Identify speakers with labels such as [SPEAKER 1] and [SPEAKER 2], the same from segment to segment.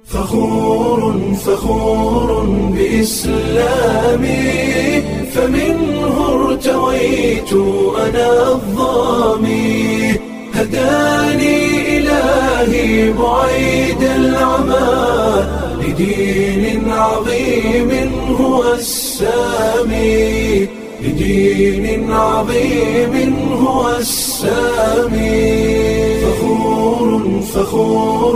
[SPEAKER 1] فخور فخور بإسلامي فمنه ارتويت أنا الظامي هداني إلهي بعيد العمى لدين عظيم هو السامي لدين عظيم هو السامي فخور فخور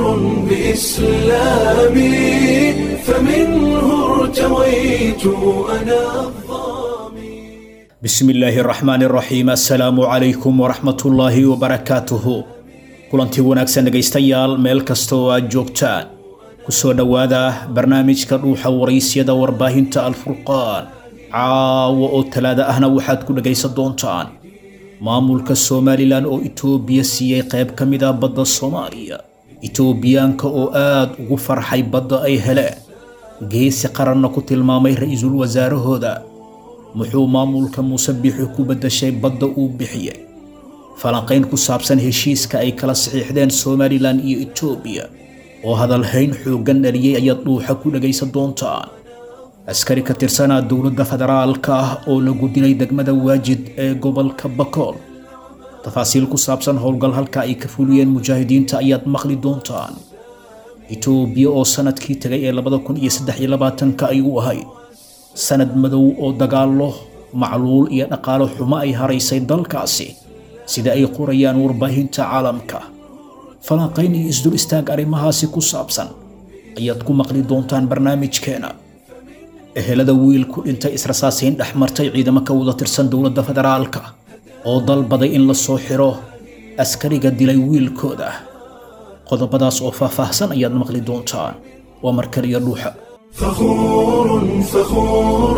[SPEAKER 1] بإسلامي فمنه ارتويت أنا الظامي
[SPEAKER 2] bismi illaahi araxmaani araxiim assalaamu calaykum waraxmatullaahi wabarakaatuhu kulantii wanaagsan dhegaystayaal meel kasta oo aad joogtaan ku soo dhowaada barnaamijka dhuuxa waraysyada warbaahinta alfurqaan caawa oo talaada ahna waxaad ku dhegaysan doontaan maamulka somalilan oo itoobiya siiyey qayb ka mid ah badda soomaaliya itoobiyaanka oo aad ugu farxay badda ay heleen geesi qaranna ku tilmaamay ra-iisul wasaarahooda muxuu maamulka muuse bixi ku beddashay badda uu bixiyey falanqayn ku saabsan heshiiska ay kala saxiixdeen somalilan iyo etoobiya oo hadalhayn xooggan dhaliyey ayaad dhuuxa ku dhegaysan doontaan askari ka tirsanaa dowladda federaalka ah oo lagu dilay degmada waajid ee gobolka bakool tafaasiil ku saabsan howlgal halka ay ka fuliyeen mujaahidiinta ayaad maqli doontaan etoobiya oo sanadkii tegay ee labada kun iyo saddex iyo labaatanka ay u ahayd sanad madow oo dagaallo macluul iyo dhaqaalo xumo ay haraysay dalkaasi sida ay qorayaan warbaahinta caalamka falanqayn iyo isdul istaag arrimahaasi ku saabsan ayaad ku maqli doontaan barnaamijkeena ehelada wiil ku dhintay israsaasayn dhex martay ciidamo ka wada tirsan dowladda federaalka oo dalbaday in la soo xiro askariga dilay wiilkooda qodobadaas oo faahfaahsan ayaad maqli doontaan waa markaliya dhuuxa
[SPEAKER 1] فخور فخور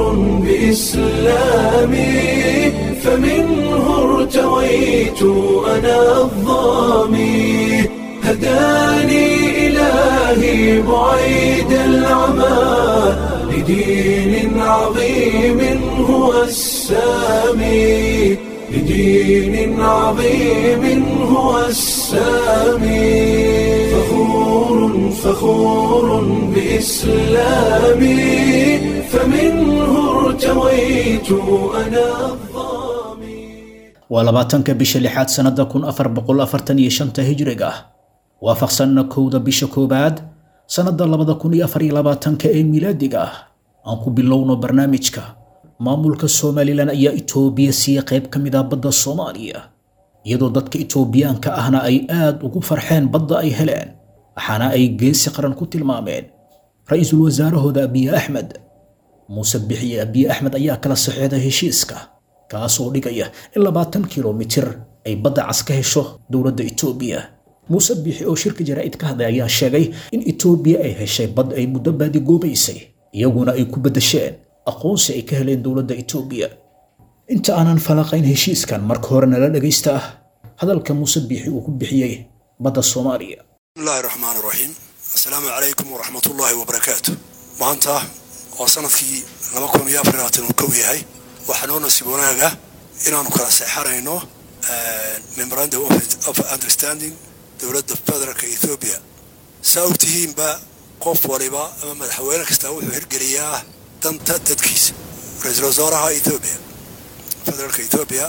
[SPEAKER 1] بإسلامي فمنه ارتويت أنا الظامي هداني إلهي بعيد العمى لدين عظيم هو السامي لدين عظيم هو السامي فخور فخور بإسلامي فمنه ارتويت أنا الظامي
[SPEAKER 2] waa labaatanka bisha lixaad sannada kun afar boqol afartan iyo shanta hijriga ah waafaqsanna kowda bisha koowaad sannada labada kun iyo afar iyo labaatanka ee milaadiga ah aan ku bilowno barnaamijka maamulka somalilan ayaa itoobiya siiyey qayb ka mid ah badda soomaaliya iyadoo dadka itoobiyaanka ahna ay aad ugu farxeen badda ay heleen waxaana ay geesi qaran ku tilmaameen ra-iisul wasaarahooda abiye axmed muuse bixiye abiye axmed ayaa kala saxeexday heshiiska kaas oo dhigaya in labaatan kilomitir ay badda cas ka hesho dowladda itoobiya muuse bixi oo shirka jaraa'id ka hadlay ayaa sheegay in itoobiya ay heshay bad ay muddo baadigoobaysay iyaguna ay ku beddesheen aqoonsi ay ka heleen dowladda itoobiya inta aanan falaqayn heshiiskan marka hore nala dhegaysta ah hadalka muuse biixi uu ku bixiyey badda soomaaliya
[SPEAKER 3] بسم الله الرحمن الرحيم السلام عليكم ورحمة الله وبركاته maanta waa sanadkii laba kun iyo afar iyo labaatan uu kow yahay waxaa noo nasiib wanaaga inaanu kala seexanayno memorandum of understanding dowladda federaalka ethoobia saa ogtihiinba qof waliba ama madaxweyne kasta wuxuu hirgeliyaa danta dadkiisa ra-iisul wasaaraha ethoobia federaalka ethoobia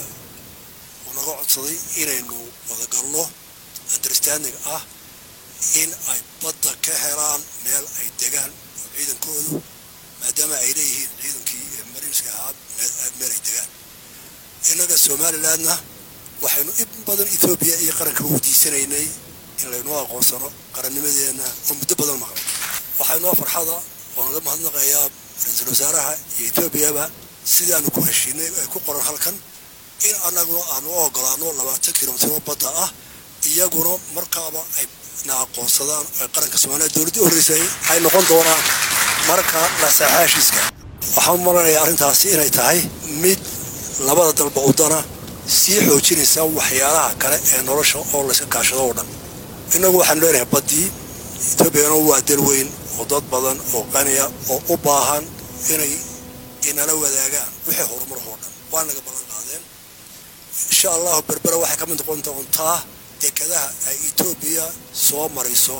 [SPEAKER 3] uu naga codsaday inaynu wadagalno understanding ah in ay badda ka helaan meel ay degaan oo ciidankoodu maadaama ay leeyihiin ciidankii mariinska ahaa meel ay degaan innaga somalilandna waxaynu in badan ethoobiya iyo qaranka weydiisanaynay in laynoo aqoonsano qarannimadeenna oo muddo badan maqan waxaynoo farxada oo naga mahadnaqayaa ra-iisul wasaaraha iyo etoobiyaba sidaanu ku heshiinay ay ku qoran halkan in annaguna aanu u ogolaano labaatan kilomitiro badda ah iyaguna markaaba ay na aqoonsadaan ee qaranka soomaaliya dowladda horreysay ay noqon doonaan marka la saxaa heshiiska waxaan u malanayaa arrintaasi inay tahay mid labada dalba udana sii xoojinaysa waxyaalaha kale ee nolosha oo layska kaashado oo dhan innagu waxaanu leenahay baddii etoobiyana waa dal weyn oo dad badan oo qaniya oo u baahan inay inala wadaagaan wixii horumar oo dhan waa naga ballan qaadeen insha allahu berbera waxay ka mid noqon doontaa dekadaha ay etoobiya soo mariso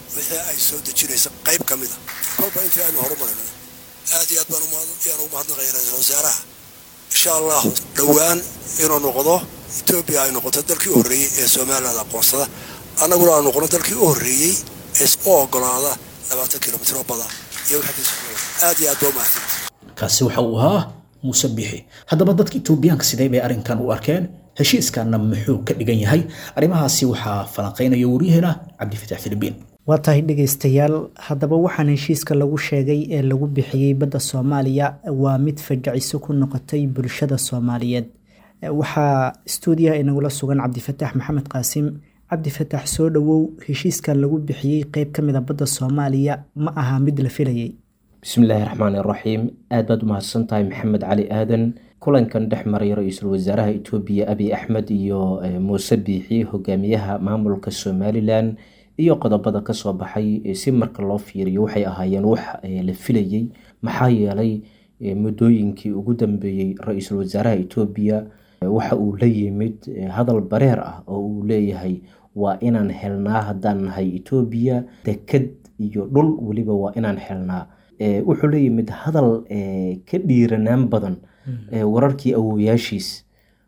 [SPEAKER 3] wixii ay soo dejinaysa qayb ka mid a kolba intii aynu horumarino aad iyo aad baan ayaan ugu mahadnaqaya ra-iisul wasaaraha insha allahu dhowaan inuu noqdo etoobiya ay noqoto dalkii u horreeyey ee somaliland aqoonsada annaguna aan noqono dalkii u horreeyey ee u ogolaada labaatan kilomitr oo bada iyo aad iyo aad baa umahadsan
[SPEAKER 2] kaasi waxa uu ahaa muuse bixi haddaba dadka etoobiyaanka sidee bay arrinkan u arkeen heshiiskanna muxuu ka dhigan yahay arrimahaasi waxaa falanqaynaya waryaheena cabdifatax filibiin
[SPEAKER 4] waa tahay dhegaystayaal haddaba waxaan heshiiska lagu sheegay ee lagu bixiyey badda soomaaliya waa mid fajiciso ku noqotay bulshada soomaaliyeed waxaa stuudiyaha inagula sugan cabdifatax maxamed qaasim cabdifatax soo dhowow heshiiska lagu bixiyey qeyb ka mida badda soomaaliya ma aha mid la filayay
[SPEAKER 5] bismillaahi raxmaani raxiim aad baad u mahadsan tahay maxamed cali aadan kulankan dhex maray ra-iisul wasaaraha etoobiya abiy axmed iyo muuse biixi hogaamiyaha maamulka somalilan iyo qodobada kasoo baxay si marka loo fiiriyo waxay ahaayeen wax la filayey maxaa yeelay muddooyinkii ugu dambeeyey ra-iisul wasaaraha etoobiya waxa uu la yimid hadal bareer ah oo uu leeyahay waa inaan helnaa haddaan nahay etoobiya deked iyo dhul weliba waa inaan helnaa wuxuu la yimid hadal ka dhiiranaan badan wararkii awowayaashiis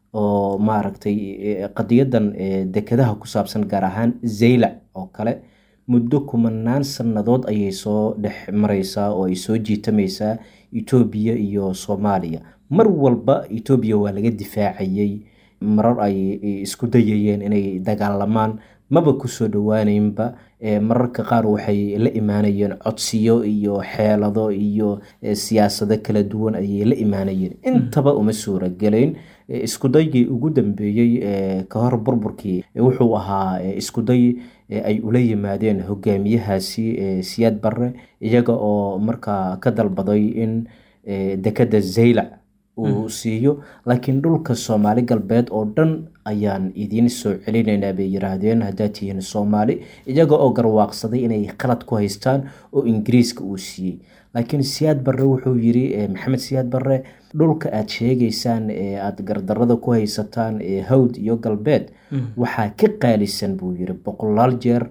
[SPEAKER 5] oo maaragtay qadiyadan dekedaha ku saabsan gaar ahaan zaylac oo kale muddo kumanaan sannadood ayay soo dhex mareysaa oo ay soo jiitamaysaa etoobiya iyo soomaaliya mar walba etoobiya waa laga difaacayey marar ay isku dayayeen inay dagaalamaan maba kusoo dhowaaneynba mararka qaar waxay la imaanayeen codsiyo iyo xeelado iyo siyaasado kala duwan ayay la imaanayeen intaba uma suuragelayn iskudaygii ugu dambeeyey ka hor burburkii wuxuu ahaa iskuday ay ula yimaadeen hogaamiyahaasi siyaad barre iyaga oo markaa ka dalbaday in dekeda zaylac uu siiyo laakiin dhulka soomaali galbeed oo dhan ayaan idiin soo celinaynaa bay yiraahdeen haddaad tihiin soomaali iyaga oo garwaaqsaday inay qalad ku haystaan oo ingiriiska uu siiyey laakiin siyaad barre wuxuu yiri maxamed siyaad barre dhulka aad sheegaysaan ee aada gardarada ku haysataan ee hawd iyo galbeed waxaa ka qaalisan buu yiri boqolaal jeer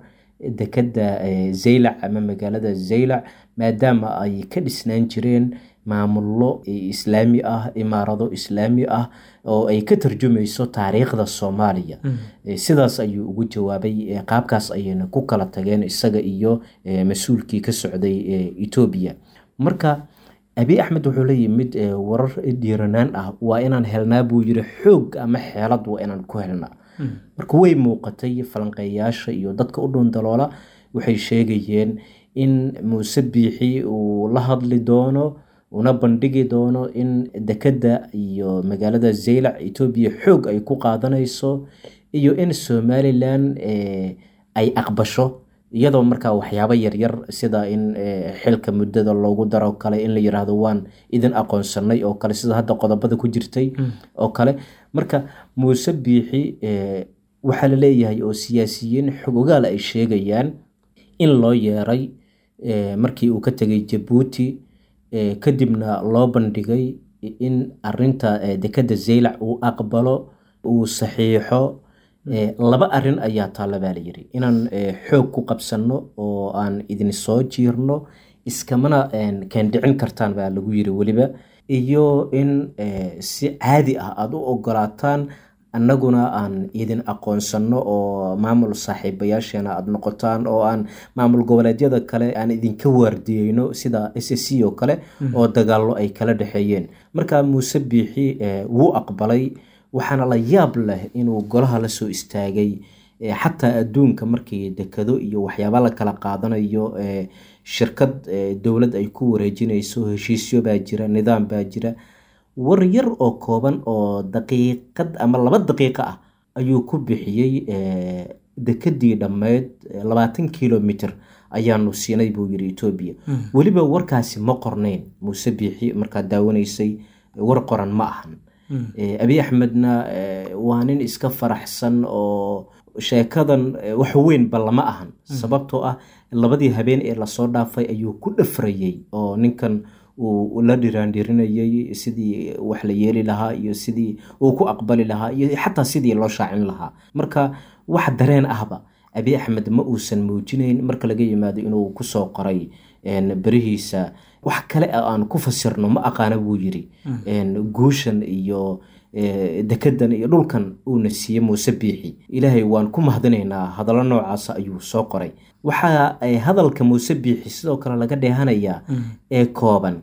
[SPEAKER 5] dekeda zaylac ama magaalada zaylac maadaama ay ka dhisnaan jireen maamullo islaami ah imaarado islaami ah oo ay ka tarjumayso taariikhda soomaaliya sidaas ayuu ugu jawaabay qaabkaas ayayna ku kala tageen isaga iyo mas-uulkii ka socday etoobiya marka abiy axmed wuxuu la yimid warar dhiiranaan ah waa inaan helnaa buu yiri xoog ama xeelad waa inaan ku helnaa marka way muuqatay falanqeeyaasha iyo dadka u dhuundaloola waxay sheegayeen in muuse biixi uu la hadli doono una bandhigi doono in dekeda iyo magaalada zaylac etoobiya xoog ay ku qaadanayso iyo in somalilan ay aqbasho iyadoo markaa waxyaabo yaryar sida in xilka muddada loogu daro kale in la yiraahdo waan idin aqoonsanay oo kale sida hadda qodobada ku jirtay oo kale marka muuse biixi waxaa la leeyahay oo siyaasiyiin xog ogaal ay sheegayaan in loo yeeray markii uu ka tegay jabuuti kadibna loo bandhigay in arinta dekeda zaylac uu aqbalo uu saxiixo laba arin ayaa taalla baa layiri inaan xoog ku qabsanno oo aan idin soo jiirno iskamana keendhicin kartaan baa lagu yiri weliba iyo in si caadi ah aada u ogolaataan annaguna aan idin aqoonsanno oo maamul saaxiibayaasheena aada noqotaan oo aan maamul goboleedyada kale aan idinka waardiyeyno sida s c oo kale oo dagaallo ay kala dhexeeyeen marka muuse biixi wuu aqbalay waxaana la yaab leh inuu golaha la soo istaagay xataa adduunka markii dekado iyo waxyaaba la kala qaadanayo shirkad dowlad ay ku wareejinayso heshiisyo baa jira nidaam baa jira war yar oo kooban oo daqiiqad ama laba daqiiqo ah ayuu ku bixiyey dekedii dhammeyd labaatan kilomitr ayaanu siinay buu yiri etoobiya weliba warkaasi ma qornayn muuse biixi markaad daawanaysay war qoran ma ahan abiy axmedna waa nin iska faraxsan oo sheekadan wax weynba lama ahan sababtoo ah labadii habeen ee lasoo dhaafay ayuu ku dhafrayey oo ninkan uu la dhiraandhirinayay sidii wax la yeeli lahaa iyo sidii uu ku aqbali lahaa iyo xataa sidii loo shaacin lahaa marka wax dareen ahba abi axmed ma uusan muujinayn marka laga yimaado inuu kusoo qoray berihiisa wax kale aan ku fasirno ma aqaana buu yiri guushan iyo dekedan iyo dhulkan uuna siiye muuse biixi ilaahay waan ku mahadinaynaa hadallo noocaasa ayuu soo qoray waxaa hadalka muuse biixi sidoo kale laga dheehanayaa ee kooban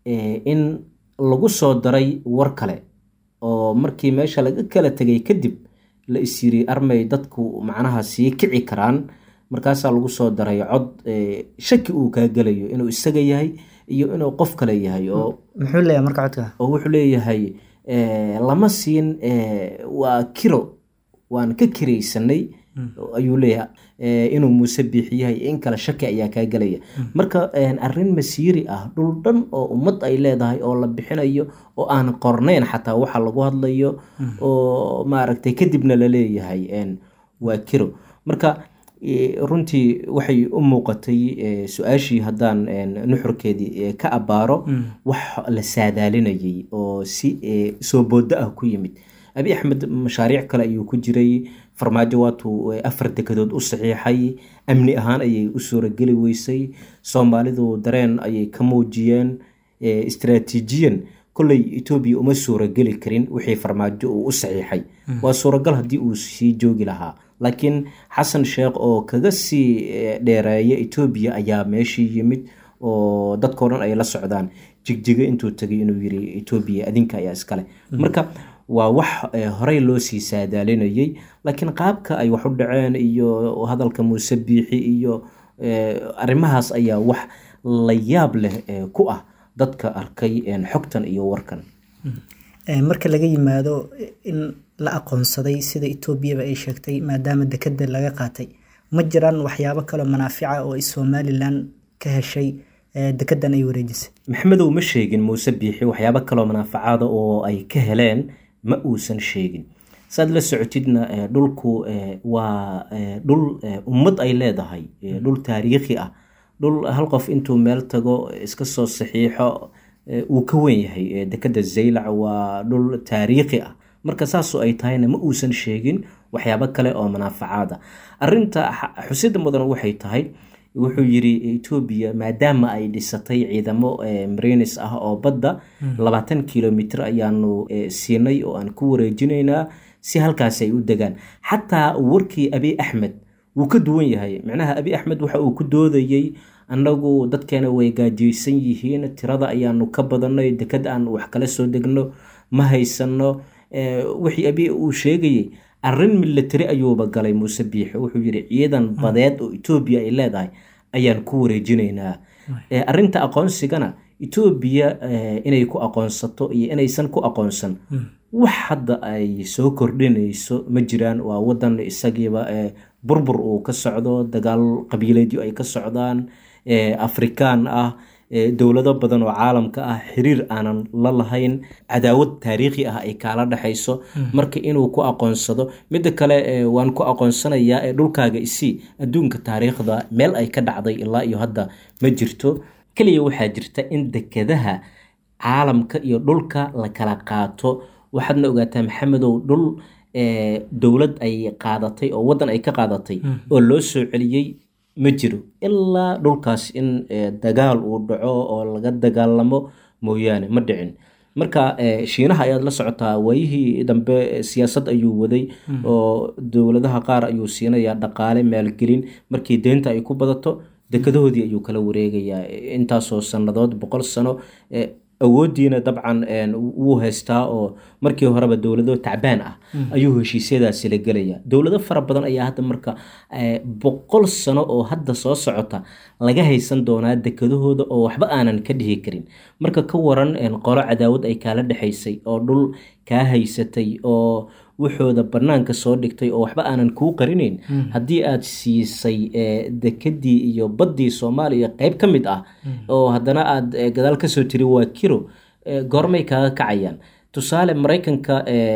[SPEAKER 5] in lagu soo daray war kale oo markii meesha laga kala tegay kadib la isyiri armay dadku macnaha sii kici karaan markaasaa lagu soo daray cod shaki uu kaa gelayo inuu isaga yahay iyo inuu qof kale yahay oo
[SPEAKER 4] muxuu leeyahay marka codka
[SPEAKER 5] oo wuxuu leeyahay lama siin waa kiro waan ka kiraysanay ayuu leeyahay inuu muuse biixi yahay in kale shaki ayaa kaa gelaya marka arrin masiiri ah dhul dhan oo ummad ay leedahay oo la bixinayo oo aan qornayn xataa waxa lagu hadlayo oo maaragtay kadibna la leeyahay waa kiro marka runtii waxay u muuqatay su-aashii haddaan nuxurkeedii ka abbaaro wax la saadaalinayay oo si soo boodo ah ku yimid abi axmed mashaariic kale ayuu ku jiray farmaajo waatuu afar dekedood u saxiixay amni ahaan ayay u suurageli weysay soomaalidu dareen ayay ka muujiyeen istraatiijiyan kolley etoobiya uma suurageli karin wixii farmaajo uu u saxiixay waa suuragal haddii uu sii joogi lahaa laakiin xasan sheekh oo kaga sii dheereeya etoobiya ayaa meeshii yimid oo dadkao dhan ay la socdaan jigjigo intuu tegay inuu yiri etoobiya adinka ayaa iskale marka waa wax horey loo sii saadaalinayay laakiin qaabka ay wax u dhaceen iyo hadalka muuse biixi iyo arrimahaas ayaa wax la yaab leh ku ah dadka arkay xogtan iyo warkan
[SPEAKER 4] marka laga yimaado in la aqoonsaday sida etoobiyaba ay sheegtay maadaama dekeda laga qaatay ma jiraan waxyaabo kaloo manaafica oo somalilan ka heshay dekedan ay wareejisay
[SPEAKER 5] maxamedow ma sheegin muuse biixi waxyaabo kaloo manaafacaada oo ay ka heleen ma uusan sheegin saad la socotidna dhulku waa dhul ummad ay leedahay dhul taariikhi ah dhul hal qof intuu meel tago iska soo saxiixo uu ka wen yahay dekeda zaylac waa dhul taariikhi ah marka saasoo ay tahayna ma uusan sheegin waxyaabo kale oo manaafacaada arinta xusida mudan waxay tahay wuxuu yiri etoobiya maadaama ay dhisatay ciidamo marinis ah oo badda labaatan kilomitr ayaanu siinay oo aan ku wareejinaynaa si halkaasi ay u degaan xataa warkii abi axmed wuu ka duwan yahay macnaha abi axmed waxa uu ku doodayey annagu dadkeena way gaajaysan yihiin tirada ayaanu ka badanay deked aan wax kala soo degno ma haysano wixii abi uu sheegayey arrin milatari ayuuba galay muuse biixi wuxuu yiri ciidan badeed oo etoobiya ay leedahay ayaan ku wareejinaynaa arinta aqoonsigana etoobiya inay ku aqoonsato iyo inaysan ku aqoonsan wax hadda ay soo kordhinayso ma jiraan waa wadan isagiiba burbur uu ka socdo dagaal qabiileedyo ay ka socdaan afrikaan ah dowlado badan oo caalamka ah xiriir aanan la lahayn cadaawad taariikhi ah ay kaala dhexayso marka inuu ku aqoonsado midda kale waan ku aqoonsanayaa ee dhulkaaga isii adduunka taariikhda meel ay ka dhacday ilaa iyo hadda ma jirto keliya waxaa jirta in dekedaha caalamka iyo dhulka la kala qaato waxaadna ogaataa maxamedow dhul dowlad ay qaadatay oo waddan ay ka qaadatay oo loo soo celiyey ma jiro ilaa dhulkaas in dagaal uu dhaco oo laga dagaalamo mooyaane ma dhicin marka shiinaha ayaad la socotaa waayihii dambe siyaasad ayuu waday oo dowladaha qaar ayuu siinayaa dhaqaale maalgelin markii deynta ay ku badato dekadahoodii ayuu kala wareegayaa intaasoo sannadood boqol sano awoodiina dabcan wuu haystaa oo markii horeba dowlado tacbaan ah ayuu heshiisyadaasi la gelaya dowlado fara badan ayaa hadda marka boqol sano oo hadda soo socota laga haysan doonaa dekadahooda oo waxba aanan ka dhihi karin marka ka waran qolo cadaawad ay kaala dhexaysay oo dhul kaa haysatay oo wuxooda banaanka soo dhigtay oo waxba aanan kuu qarinayn haddii aad siisay dekedii iyo baddii soomaaliya qeyb ka mid ah oo haddana aad gadaal kasoo tiri waa kiro goormay kaaga kacayaan tusaale maraykanka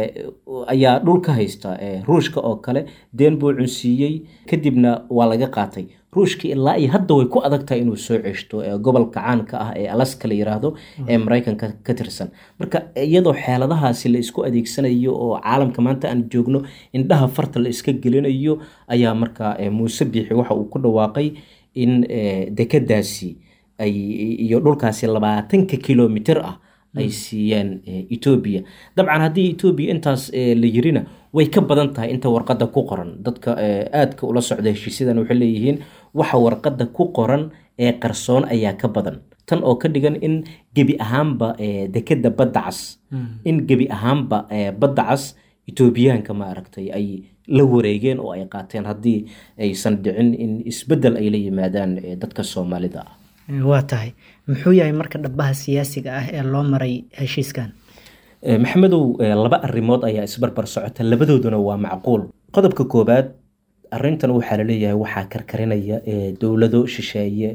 [SPEAKER 5] ayaa dhul ka haysta ruushka oo kale deen buu cunsiiyey kadibna waa laga qaatay ruushka ilaa iyo hadda way ku adag tahay inuu soo ceshto gobolka caanka ah ee alaska la yiraahdo ee maraykanka ka tirsan marka iyadoo xeeladahaasi la isku adeegsanayo oo caalamka maanta aan joogno indhaha farta la iska gelinayo ayaa marka muuse biixi waxa uu ku dhawaaqay in dekadaasi ay iyo dhulkaasi labaatanka kilomitr ah ay siiyeen etoobiya dabcan haddii etoobiya intaas la yirina way ka badan tahay inta warqadda ku qoran dadka aadka ula socda heshiisyadan waxay leeyihiin waxa warqadda ku qoran ee qarsoon ayaa ka badan tan oo ka dhigan in gebi ahaanba dekeda badda cas in gebi ahaanba badda cas etoobiyaanka ma aragtay ay la wareegeen oo ay qaateen haddii aysan dhicin in isbeddel ay la yimaadaan dadka soomaalida ah
[SPEAKER 4] waa tahay muxuu yahay marka dhabaha siyaasiga ah ee loo maray heshiiskan
[SPEAKER 5] maxamedow laba arrimood ayaa isbarbar socota labadooduna waa macquul qodobka koobaad arintan waxaa laleeyahay waxaa karkarinaya dowlado shisheeye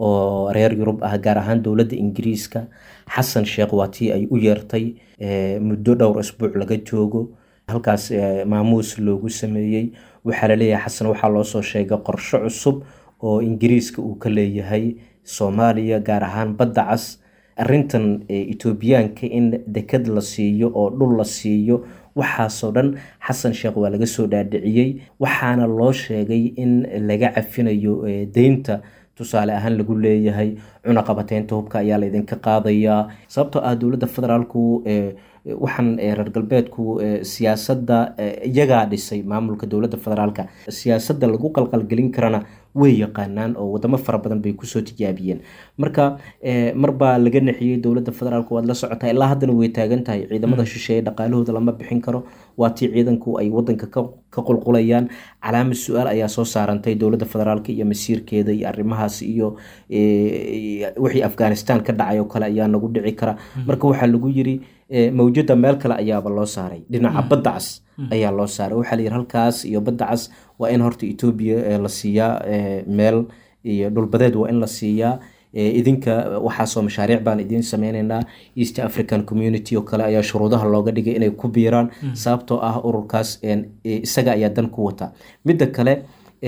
[SPEAKER 5] oo reer yurub ah gaar ahaan dowladda ingiriiska xasan sheekh waa tii ay u yeertay muddo dhowr isbuuc laga joogo halkaas maamuus loogu sameeyey waxaa laleeyahay xasan waxaa loosoo sheegay qorsho cusub oo ingiriiska uu ka leeyahay soomaaliya gaar ahaan badda cas arintan etoobiyaanka in dekad la siiyo oo dhul la siiyo waxaasoo dhan xasan sheekh waa laga soo dhaadhiciyey waxaana loo sheegay in laga cafinayo deynta tusaale ahaan lagu leeyahay cunaqabateynta hubka ayaa laydinka qaadayaa sababtoo ah dowladda federaalku waxaan reer galbeedku siyaasadda iyagaa dhisay maamulka dowladda federaalka siyaasadda lagu qalqalgelin karana way yaqaanaan oo wadamo fara badan bay kusoo tijaabiyeen marka marbaa laga nexiyey dowladda federaalk waad la socotaa ilaa haddana way taagan tahay ciidamada shisheeye dhaqaalahooda lama bixin karo waa tii ciidanku ay wadanka ka qulqulayaan calaamad su-aal ayaa soo saarantay dowladda federaalk iyo masiirkeeda iyo arrimahaas iyo wixii afghanistan ka dhacay oo kale ayaa nagu dhici kara marka waxaa lagu yiri mawjada meel kale ayaaba loo saaray dhinaca badda cas ayaa loo saaray waxaa la yiri halkaas iyo badda cas waa in horta etoobiya la siiyaa meel iyo dhulbadeed waa in la siiyaa idinka waxaasoo mashaariic baan idiin sameyneynaa east african community oo kale ayaa shuruudaha looga dhigay inay ku biiraan sababtoo ah ururkaas isaga ayaa dan ku wata midda kale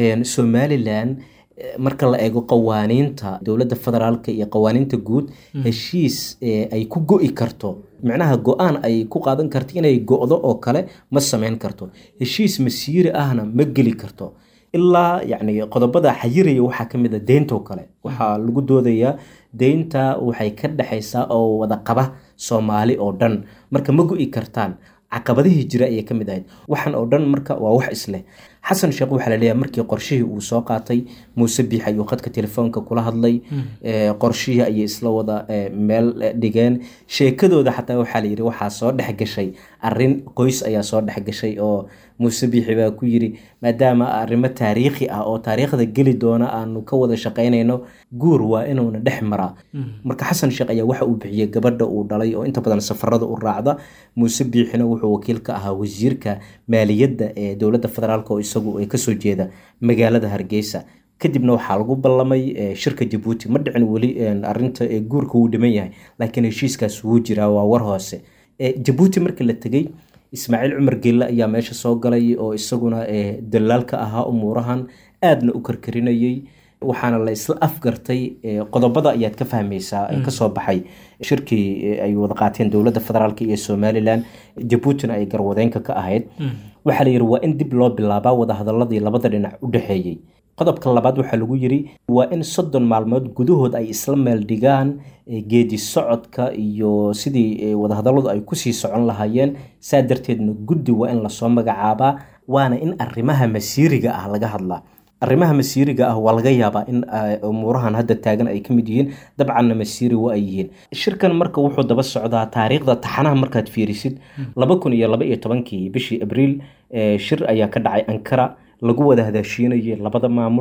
[SPEAKER 5] somalilan marka la eego qawaaniinta dowladda federaalka iyo qawaaniinta guud heshiis ay ku go-i karto micnaha go-aan ay ku qaadan karto inay go-do oo kale ma sameyn karto heshiis masiiri ahna ma geli karto ilaa yacni qodobada xayiraya waxaa ka mid a deyntoo kale waxaa lagu doodayaa deynta waxay ka dhexaysaa oo wada qaba soomaali oo dhan marka ma go-i kartaan caqabadihii jira ayay ka mid ahayd waxaan oo dhan marka waa wax isleh xasan sheekh waxaa laleeyahay markii qorshihii uu soo qaatay muuse biix ayuu khadka telefoonka kula hadlay qorshihii ayay isla wada meel dhigeen sheekadooda xataa waxaa layidhi waxaa soo dhex gashay arin qoys ayaa soo dhex gashay oo muuse biixi baa ku yiri maadaama arrimo taariikhi ah oo taariikhda geli doona aanu ka wada shaqaynayno guur waa inuuna dhex maraa marka xasan sheekh ayaa waxa uu bixiyey gabadha uu dhalay oo inta badan safarada u raacda muuse biixina wuxuu wakiil ka ahaa wasiirka maaliyadda ee dowladda federaalk oo isagu ay kasoo jeeda magaalada hargeysa kadibna waxaa lagu ballamay shirka jabuuti ma dhicin weli arinta guurka wuu dhiman yahay laakiin heshiiskaas wuu jiraa waa war hoose jabuuti markii la tegey ismaaciil cumar gelle ayaa meesha soo galay oo isaguna dalaalka ahaa umuurahan aadna u karkarinayay waxaana la isla afgartay qodobada ayaad ka fahmaysaa kasoo baxay shirkii ay wada qaateen dowladda federaalk iyo somalilan jabuutina ay garwadeenka ka ahayd waxaa la yidhi waa in dib loo bilaabaa wadahadaladii labada dhinac u dhexeeyey qodobka labaad waxaa lagu yiri waa in soddon maalmood gudahood ay isla meel dhigaan geedi socodka iyo sidii wadahadalladu ay kusii socon lahaayeen saa darteedna guddi waa in lasoo magacaabaa waana in arrimaha masiiriga ah laga hadlaa arrimaha masiiriga ah waa laga yaabaa in umuurahan hadda taagan ay ka mid yihiin dabcanna masiiri wa ay yihiin shirkan marka wuxuu daba socdaa taariikhda taxanaha markaad fiirisid laba kun iyo laba iyo tobankii bishii abriil shir ayaa ka dhacay ankara lagu wada hadaashiinayay labada maamul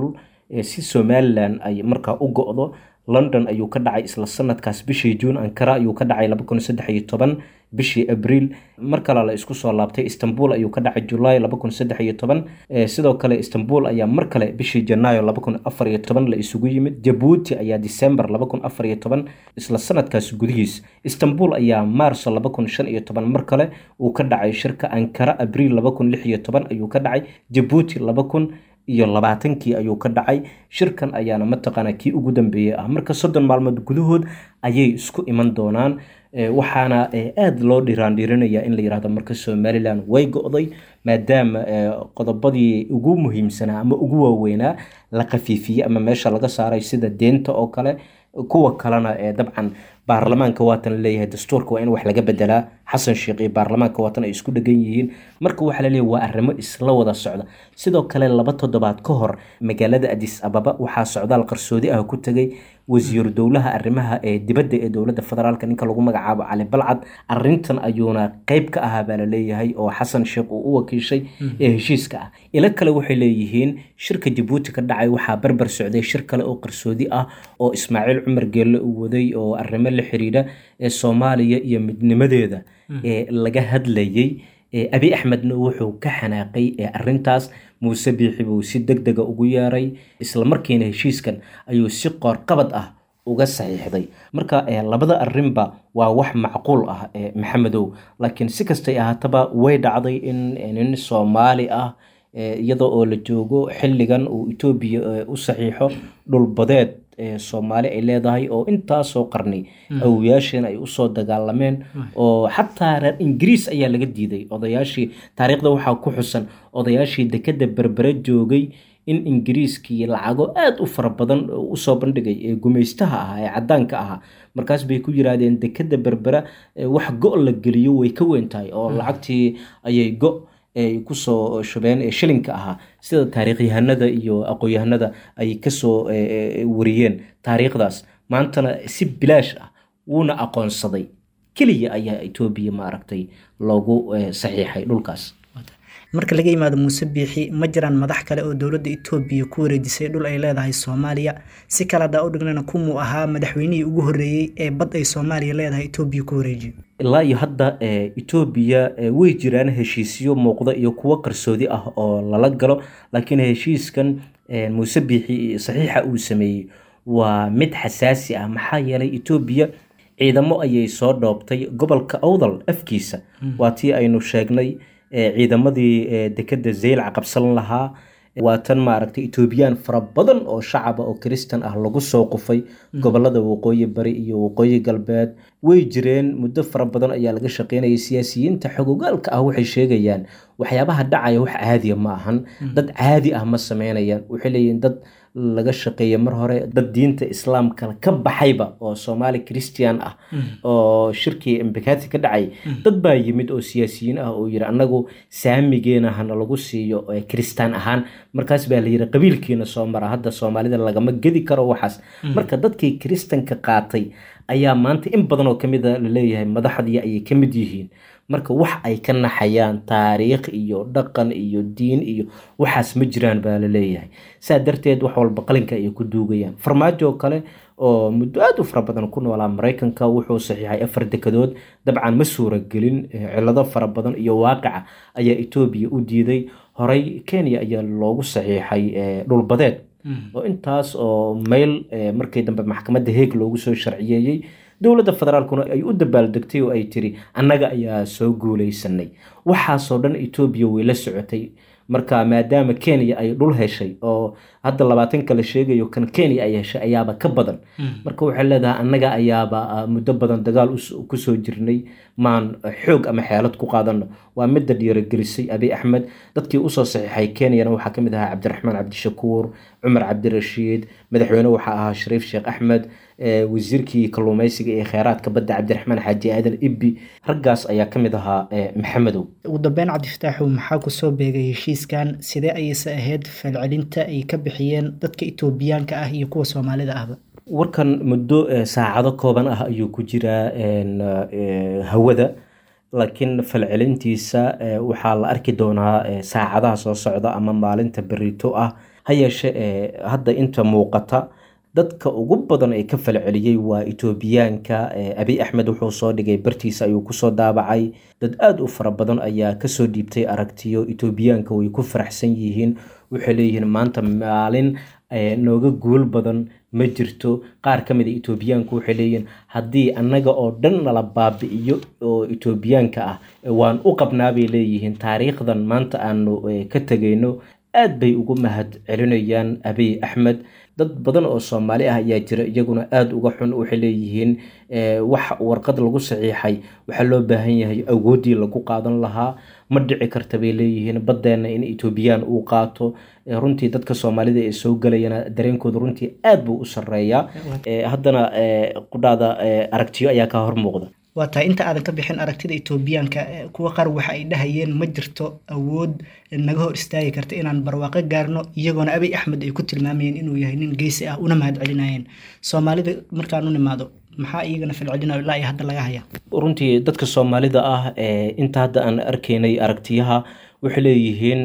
[SPEAKER 5] si somalilan ay markaa u go-do london ayuu ka dhacay isla sanadkaas bishii juun ankara ayuu ka dhacay bishii abriil mar kale la isku soo laabtay istanbul ayuu ka dhacay julaay sidoo kale istanbul ayaa mar kale bishii janaayo la isugu yimid jabuuti ayaa december isla sanadkaas gudihiis istanbul ayaa maarso mar kale uu ka dhacay shirka ankara abriil ayuu ka dhacay jabuuti iyo labaatankii ayuu ka dhacay shirkan ayaana mataqaana kii ugu dambeeyey ah marka soddon maalmood gudahood ayay isku iman doonaan waxaana aada loo dhiraandhirinaya in la yirahdo marka somalilan way go-day maadaama qodobadii ugu muhiimsanaa ama ugu waaweynaa la khafiifiyey ama meesha laga saaray sida deenta oo kale kuwa kalena dabcan baarlamaanka waatan laleeyahay dastuurka waa in wax laga bedelaa xasan sheekh iyo baarlamaanka waatan ay isku dhegan yihiin marka waxaa laleeyahy waa arrimo isla wada socda sidoo kale laba toddobaad ka hor magaalada adis ababa waxaa socdaal qarsoodi ah ku tegay wasiiru dowlaha arrimaha ee dibadda ee dowladda federaalk ninka lagu magacaabo cali balcad arintan ayuuna qeyb ka ahaa baa laleeyahay oo xasan sheekh uu u wakiishay ee heshiiska ah ilo kale waxay leeyihiin shirka jabuuti ka dhacay waxaa barbar socday shir kale oo qarsoodi ah oo ismaaciil cumar geelle uu waday oo arrimo la xiriira ee soomaaliya iyo midnimadeeda ee laga hadlayey abi axmedna wuxuu ka xanaaqay arintaas muuse biixi buu si deg dega ugu yeeray islamarkiina heshiiskan ayuu si qoorqabad ah uga saxiixday marka labada arinba waa wax macquul ah maxamedow laakiin si kastay ahaataba way dhacday in nin soomaali ah iyadoo oo la joogo xilligan uu etoobiya u saxiixo dhulbadeed soomaali ay leedahay oo intaasoo qarni awoyaasheen ay usoo dagaalameen oo xataa reer ingiriis ayaa laga diiday odayaashii taariikhda waxaa ku xusan odayaashii dekeda berbere joogay in ingiriiskii lacago aada u fara badan usoo bandhigay ee gumaystaha ahaa ee cadaanka ahaa markaas bay ku yiraahdeen dekeda berbera wax go la geliyo way ka weyn tahay oo lacagtii ayay go ay kusoo shubeen ee shilinka ahaa sida taariikhyahanada iyo aqoon-yahanada ay kasoo wariyeen taariikhdaas maantana si bilaash ah wuuna aqoonsaday keliya ayaa etoobiya maaragtay loogu saxiixay dhulkaas
[SPEAKER 4] marka laga yimaado muuse biixi ma jiraan madax kale oo dowladda etoobiya ku wareejisay dhul ay leedahay soomaaliya si kale haddaa u dhignana kumuu ahaa madaxweynihii ugu horreeyey ee bad ay soomaaliya leedahay etoobiya ku wareejiyo
[SPEAKER 5] ilaa iyo hadda etoobiya way jiraan heshiisyo muuqda iyo kuwo qarsoodi ah oo lala galo laakiin heshiiskan muuse biixi saxiixa uu sameeyey waa mid xasaasi ah maxaa yeelay etoobiya ciidamo ayay soo dhoobtay gobolka awdal afkiisa waa tii aynu sheegnay ciidamadii dekeda zeylac qabsan lahaa waa tan maaragtay etoobiyaan fara badan oo shacaba oo kristan ah lagu soo qufay gobolada waqooyi bari iyo waqooyi galbeed way jireen muddo fara badan ayaa laga shaqeynayay siyaasiyiinta xogogaalka ah waxay sheegayaan waxyaabaha dhacaya wax caadiya ma ahan dad caadi ah ma sameynayaan waxay leeyihiin dad laga shaqeeya mar hore dad diinta islaamka ka baxayba oo soomaali christian ah oo shirkii embakati ka dhacay dad baa yimid oo siyaasiyiin ah oo yiri annagu saamigeena hana lagu siiyo kristaan ahaan markaas baa layiri qabiilkiina soo mara hadda soomaalida lagama gedi karo waxaas marka dadkii kristanka qaatay ayaa maanta in badan oo kamid a laleeyahay madaxdii ayay ka mid yihiin marka wax ay ka naxayaan taariikh iyo dhaqan iyo diin iyo waxaas ma jiraan baa laleeyahay saa darteed wax walba qalinka ayay ku duugayaan farmaajo kale oo muddo aada u fara badan ku noolaa maraykanka wuxuu saxiixay afar dekadood dabcan ma suuragelin cilado fara badan iyo waaqica ayaa etoobiya u diiday horey kenya ayaa loogu saxiixay dhulbadeed oo intaas oo mayl markii dambe maxkamadda heeg loogu soo sharciyeeyey dowladda federaalkuna ay u dabaaldegtay oo ay tiri annaga ayaa soo guuleysanay waxaasoo dhan etoobiya way la socotay marka maadaama kenya ay dhul heshay oo hadda labaatanka la sheegayo kan kenya ay heshay ayaaba ka badan marka waxay leedahay annaga ayaaba muddo badan dagaal kusoo jirnay maan xoog ama xeelad ku qaadano waa midda dhiiragelisay abi axmed dadkii usoo saxiixay kenyana waxaa kamid ahaa cabdiraxmaan cabdishakuur cumar cabdirashiid madaxweyne waxaa ahaa shariif sheekh axmed wasiirkii kalluumeysiga ee kheyraadka badda cabdiraxmaan xaaji aadan ibbi raggaas ayaa ka mid ahaa maxamedow
[SPEAKER 4] ugu dambeyn cabdifataaxow maxaa kusoo beegay heshiiskan sidee ayayse ahayd falcelinta ay ka bixiyeen dadka etoobiyaanka ah iyo kuwa soomaalida ahba
[SPEAKER 5] warkan muddo saacado kooban ah ayuu ku jiraa hawada laakiin falcelintiisa waxaa la arki doonaa saacadaha soo socda ama maalinta berito ah ha yeeshe hadda inta muuqata dadka ugu badan ee ka falceliyey waa etoobiyaanka abiy axmed wuxuu soo dhigay bartiisa ayuu kusoo daabacay dad aada u fara badan ayaa kasoo dhiibtay aragtiyo etoobiyaanka way ku faraxsan yihiin waxay leeyihiin maanta maalin nooga guul badan ma jirto qaar ka mid a etoobiyaanku waxay leeyihiin haddii annaga oo dhan nala baabi'iyo oo etoobiyaanka ah waan u qabnaa bay leeyihiin taariikhdan maanta aanu ka tegayno aad bay ugu mahad celinayaan abiy axmed dad badan oo soomaali ah ayaa jira iyaguna aada uga xun waxay leeyihiin wax warqad lagu saxiixay waxaa loo baahan yahay awooddii lagu qaadan lahaa ma dhici karta bay leeyihiin baddeenna in etoobiyaan uu qaato runtii dadka soomaalida ee soo gelayana dareenkooda runtii aad buu u sarreeyaa haddana qudhaada aragtiyo ayaa kaa hor muuqda
[SPEAKER 4] waa tahay inta aadan ka bixin aragtida etoobiyaanka kuwa qaar waxa ay dhahayeen ma jirto awood naga hor istaagi karta inaan barwaaqo gaarno iyagoona abiy axmed ay ku tilmaamayeen inuu yahay nin geesi ah una mahad celinayeen soomaalida markaan u nimaado maxaa iyagana falcelinayo ilaa iyo hadda laga haya
[SPEAKER 5] runtii dadka soomaalida ah inta hadda aan arkaynay aragtiyaha waxay leeyihiin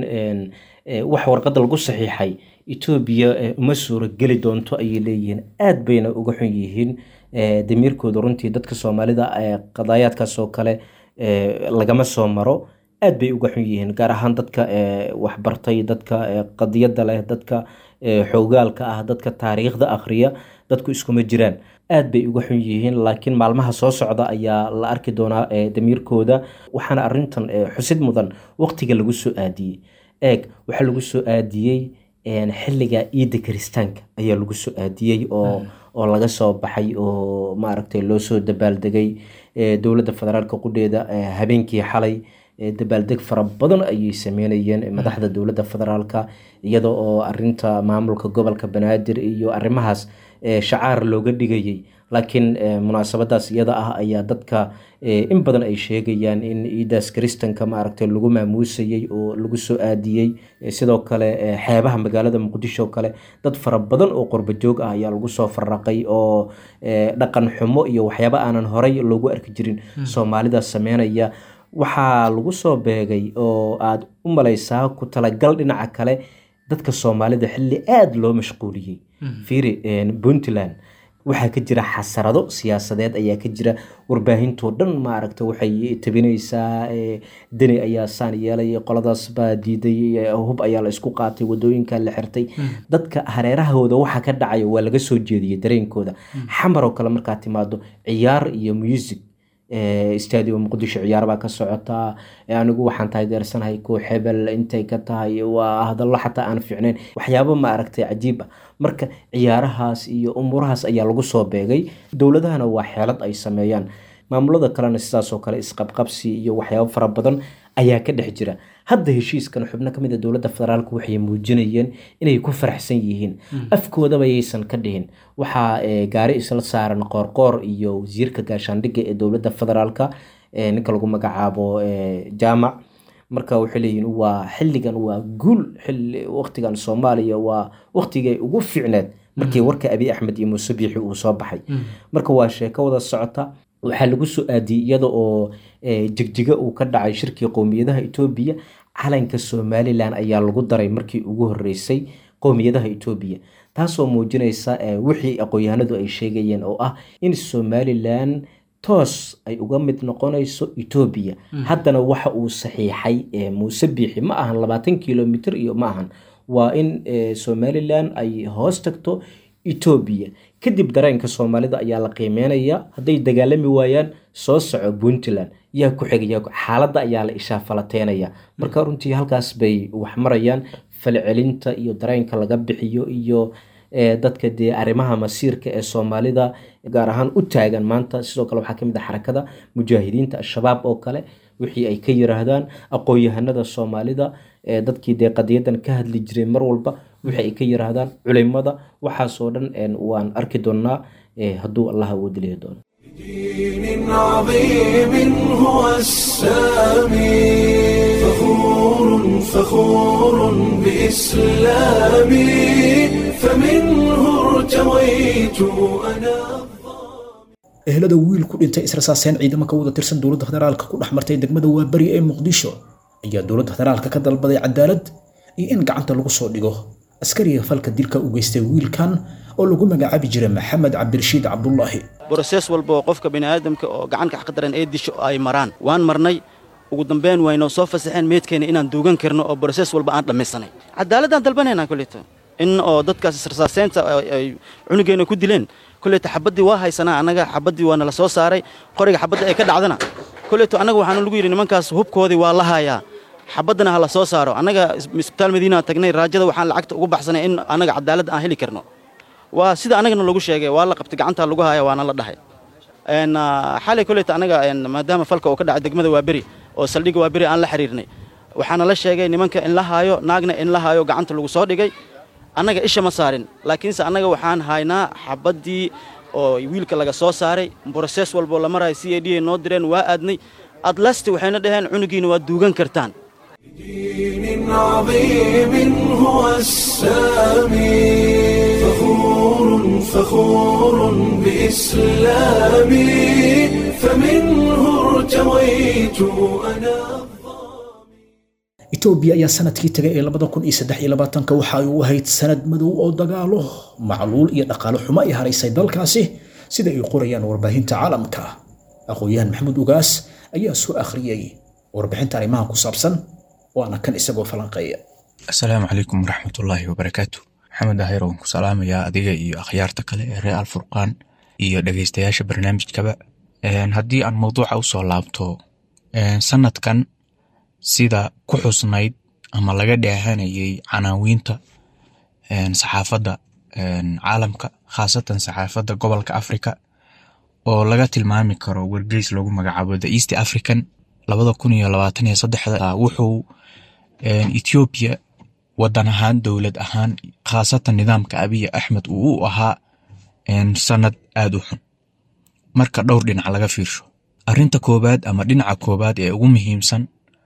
[SPEAKER 5] wax warqadda lagu saxiixay etoobiya uma suurageli doonto ayay leeyihiin aad bayna uga xun yihiin damiirkooda runtii dadka soomaalida qadaayaadkaas oo kale lagama soo maro aad bay uga xun yihiin gaar ahaan dadka waxbartay dadka qadiyadda leh dadka xoogaalka ah dadka taariikhda akhriya dadku iskuma jiraan aad bay uga xun yihiin laakiin maalmaha soo socda ayaa la arki doonaa damiirkooda waxaana arintan xusid mudan waqtiga lagu soo aadiyey eeg waxaa lagu soo aadiyey xilliga ciidda kiristaanka ayaa lagu soo aadiyey oo oo laga soo baxay oo maaragtay loo soo dabaaldegay dowladda federaalka qudheeda habeenkii xalay dabaaldeg fara badan ayay sameynayeen madaxda dowladda federaalka iyada oo arinta maamulka gobolka banaadir iyo arrimahaas shacaar looga dhigayay laakiin munaasabadaas iyada ah ayaa dadka in badan ay sheegayaan in ciidaas kiristanka maaragtay lagu maamuusayey oo lagu soo aadiyey sidoo kale xeebaha magaalada muqdisho kale dad fara badan oo qurbajoog ah ayaa lagu soo faraqay oo dhaqan xumo iyo waxyaaba aanan horay loogu arki jirin soomaalida sameynaya waxaa lagu soo beegay oo aada u malaysaa ku talagal dhinaca kale dadka soomaalida xilli aada loo mashquuliyey fiiri puntland waxaa ka jira xasarado siyaasadeed ayaa ka jira warbaahintoo dhan maaragta waxay tabinaysaa deni ayaa saan yeelay qoladaas baa diiday hub ayaa la isku qaatay wadooyinka la xirtay dadka hareerahooda waxa ka dhacaya waa laga soo jeediyey dareenkooda xamar oo kale markaa timaado ciyaar iyo music stadium muqdisho ciyaar baa ka socotaa anigu waxaan taageersanahay koox hebel intay ka tahay waa hadallo xataa aan fiicnayn waxyaabo ma aragtay cajiib ah marka ciyaarahaas iyo umuurahaas ayaa lagu soo beegay dowladahana waa xeelad ay sameeyaan maamulada kalena sidaasoo kale isqabqabsi iyo waxyaabo fara badan ayaa ka dhex jira hadda heshiiskan xubno ka mid a dowladda federaalk waxay muujinayeen inay ku faraxsan yihiin afkoodaba yaysan ka dhihin waxaa gaari isla saaran qoorqoor iyo wasiirka gaashaandhigga ee dowladda federaalka ninka lagu magacaabo jaamac marka waxay leeyihiin waa xilligan waa guul xilli waqtigan soomaaliya waa waqtigay ugu fiicneed markii warka abiy axmed iyo muuse biixi uu soo baxay marka waa sheeko wada socota waxaa lagu soo aadiyey iyada oo jigjiga uu ka dhacay shirkii qowmiyadaha etoobiya calanka somalilan ayaa lagu daray markii ugu horeysay qowmiyadaha etoobiya taasoo muujinaysa wixii aqoon-yahanadu ay sheegayeen oo ah in somalilan toos ay uga mid noqonayso etoobiya haddana waxa uu saxiixay muuse biixi ma ahan labaatan kilomitr iyo ma ahan waa in somalilan ay hoos tagto etoobiya kadib dareenka soomaalida ayaa la qiimeynaya hadday dagaalami waayaan soo soco puntland yaa ku xigaya xaaladda ayaa la ishaafalateynaya marka runtii halkaas bay wax marayaan falcelinta iyo dareenka laga bixiyo iyo dadka dee arrimaha masiirka ee soomaalida gaar ahaan u taagan maanta sidoo kale waxaa kamid ah xarakada mujaahidiinta al-shabaab oo kale wixii ay ka yiraahdaan aqoon-yahanada soomaalida dadkii dee qadiyadan ka hadli jiray mar walba wixii ay ka yiraahdaan culimada waxaasoo dhan waan arki doonaa hadduu allah awoodi lehi doono
[SPEAKER 1] دين عظيم هو السامي فخور فخور بإسلامي فمنه ارتويت أنا
[SPEAKER 2] ehelada wiil ku dhintay israsaaseen ciidamo ka wada tirsan dowladda federaalka ku dhex martay degmada waaberi ee muqdisho ayaa dowladda federaalka ka dalbaday cadaalad iyo in gacanta lagu soo dhigo askariga falka dilka u geystay wiilkan oo lagu magacaabi jiray maxamed cabdirashiid cabdulaahi
[SPEAKER 6] brosees walba oo qofka bini'aadamka oo gacanka xaqdaran ee disho ay maraan waan marnay ugu dambeyn waynoo soo fasaxeen meydkeena inaan duugan karno oo brosees walba aan dhammaysanay cadaaladaan dalbanaynaa koleyta in oo dadkaas israsaaseynta ay cunugeenna ku dileen koleyta xabaddii waa haysanaa annaga xabaddii waa nala soo saaray qoriga xabadda ay ka dhacdana koleyto annaga waxaana lagu yidhi nimankaas hubkoodii waa la hayaa xabaddana ha la soo saaro annaga isbitaal madiina tagnay raajada waxaan lacagta ugu baxsanay in annaga cadaalad aan heli karno waa sida annagana lagu sheegay waa la qabtay gacantaa lagu haya waana la dhahay xalay koleyta annaga maadaama falka uu ka dhacay degmada waa beri oo saldhigga waa beri aan la xiriirnay waxaana la sheegay nimanka in la haayo naagna in la haayo gacanta lagu soo dhigay annaga isha ma saarin laakiinse annaga waxaan haynaa xabaddii oo wiilka laga soo saaray brosees walboo la marayo c a d ay noo direen waa aadnay adlasti waxayna dhaheen cunugiina waa duugan kartaan
[SPEAKER 1] دين عظيم هو السامي فخور فخور بإسلامي فمنه ارتويت أنا
[SPEAKER 2] etoobiya ayaa sanadkii tagay ee labada kun iyo saddex iyo labaatanka waxa ay u ahayd sanad madow oo dagaalo macluul iyo dhaqaale xumo ay haraysay dalkaasi sida ay qorayaan warbaahinta caalamka aqoon-yahan maxamuud ugaas ayaa soo akhriyey warbixinta arrimaha ku saabsan waana kan isagoo falanqeeya
[SPEAKER 7] asalaamu calaykum waraxmatullaahi wabarakaatu maxamed ahir waan ku salaamayaa adiga iyo akhyaarta kale ee reer alfurqaan iyo dhegeystayaasha barnaamijkaba haddii aan mawduuca usoo laabto sanadkan sida ku xusnayd ama laga dheehanayay canaawiinta saxaafadda caalamka khaasatan saxaafadda gobolka africa oo laga tilmaami karo wargeys lagu magacaabo the east african labada kun iyo labaatan iyo saddexda wuxuu ethoobiya wadan ahaan dowlad ahaan khaasatan nidaamka abiy axmed uu u ahaa sanad aada u xun marka dhowr dhinac laga fiirsho arinta koobaad ama dhinaca koobaad ee ugu muhiimsan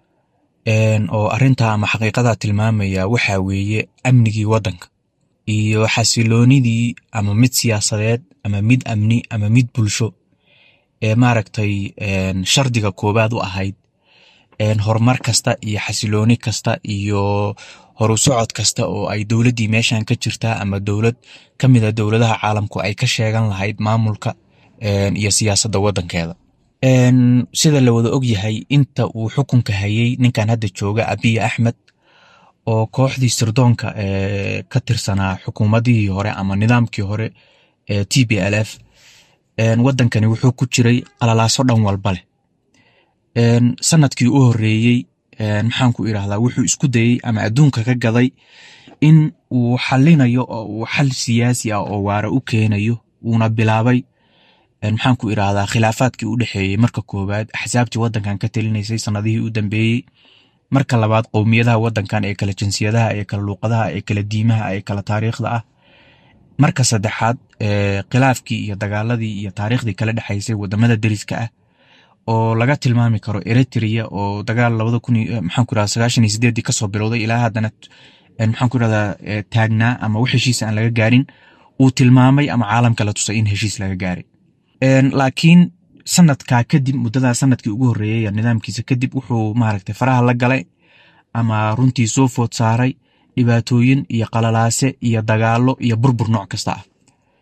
[SPEAKER 7] oo arinta ama xaqiiqada tilmaamaya waxaa weeye amnigii wadanka iyo xasiloonidii ama mid siyaasadeed ama mid amni ama mid bulsho ee maaragtay shardiga koobaad u ahayd horumar kasta iyo xasilooni kasta iyo horu socod kasta oo ay dowladdii meeshan ka jirtaa ama dowlad ka mida dowladaha caalamku ay ka sheegan lahayd maamulka iyo siyaasadda wadankeeda sida la wada og yahay inta uu xukunka hayay ninkan hadda jooga abiy axmed oo kooxdii sirdoonka ka tirsanaa xukuumadihii hore ama nidaamkii hore ee t b l f wadankani wuxuu ku jiray qalalaaso dhan walba leh sanadkii u horeeyey maxaan ku irahdaa wuxuu isku dayey ama adduunka ka gaday in uu xalinayo oo uu xal siyaasi ah oo waara u keenayo uuna bilaabay maxaan ku irahdaa khilaafaadkii u dhexeeyey marka koowaad axsaabtii wadankan ka talinaysay sanadihii u dambeeyey marka labaad qowmiyadaha wadankan ee kala jinsiyadaha ee kala luuqadaha ee kala diimaha ee kala taariikhda ah marka saddexaad khilaafkii iyo dagaaladii iyo taariikhdii kala dhexaysay wadamada deriska ah oo laga tilmaami karo eritrea oo dagaal labada kun maxaan ku irahdaa sagaashan iyo sideedii kasoo bilowday ilaa haddana maxaan ku irahdaa taagnaa ama wax heshiis aan laga gaarin uu tilmaamay ama caalamka la tusay in heshiis laga gaaray laakiin sanadkaa kadib muddadaa sanadkii ugu horreeyay nidaamkiisa kadib wuxuu maaragtay faraha la galay ama runtii soo food saaray dhibaatooyin iyo qalalaase iyo dagaalo iyo burbur nooc kasta ah